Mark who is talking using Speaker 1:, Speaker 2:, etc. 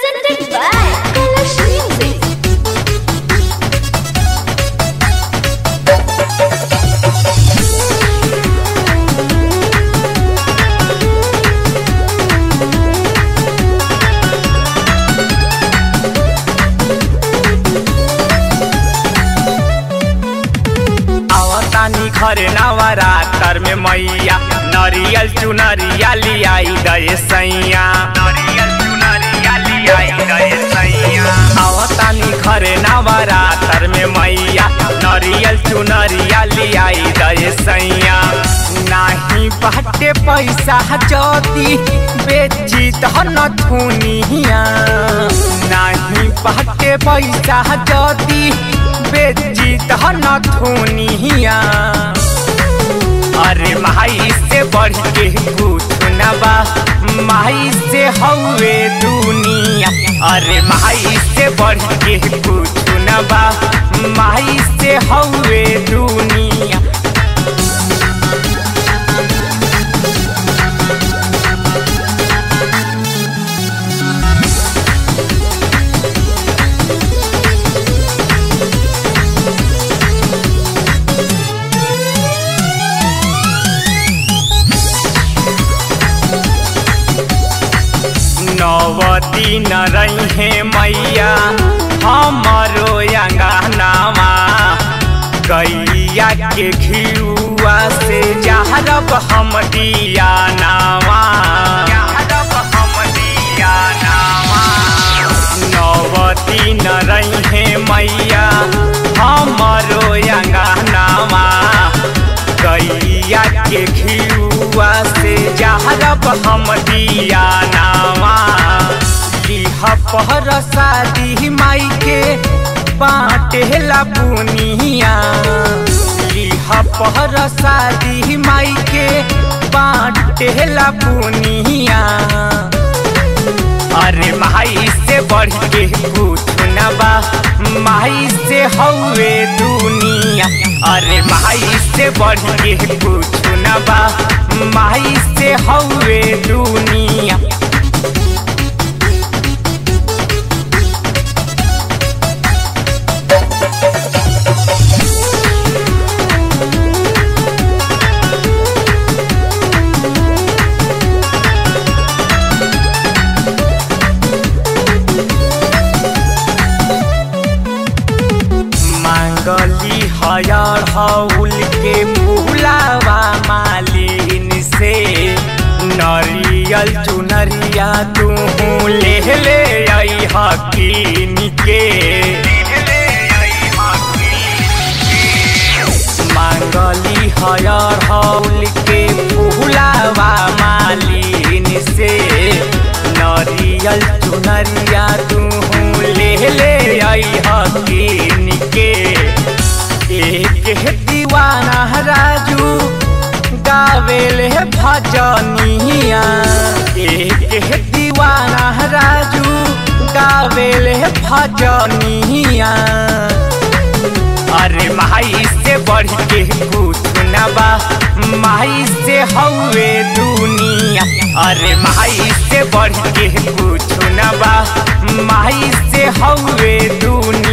Speaker 1: Presented by Kalash Music.
Speaker 2: आवतानी घरे नवरात्र में मैया नरियल चुनरिया लियाई गए सैया नरियल चुनरिया लियाई गए सैया आवतानी घरे नवरात्र में मैया नरियल चुनरिया लियाई गए सैया नाही बाटे पैसा जदी बेची धन थुनिया नाही बाटे पैसा जदी बेची धन थुनिया अरे माई से बढ़ के कुछ न बा माई से हवे दुनिया अरे माई से बढ़ के कुछ न बा माई से हवे दुनिया नवती न रहे मैया हमारो अंगनामा गैया के घियुआ से जहरब हम दिया नामा जहरब हम दिया नामा नवती न रहे मैया हमारो अंगनामा गैया के घियुआ से जहरब हम दिया नामा लिह पहर शादी माई के बाटेला पुनिया लिह पहर शादी माई के बाटेला पुनिया अरे माई से बढ़ के कुछ न बा माई से हवे दुनिया अरे माई से बढ़ के कुछ न बा माई से हवे दुनिया मांगली हयर हौल के फूलावा मालिन से नरियल चुनरिया तू ले ले आई हकीन के मांगली हयर हौल के फूलावा मालिन से नरियल चुनरिया तू ले ले आई हकीन के एक है दीवाना राजू गावेल है भजनिया एक है दीवाना राजू गावेल है भजनिया अरे माई से बढ़ के कुछ न बा माई से हवे दुनिया अरे माई से बढ़ के कुछ न बा माई से हवे दुनिया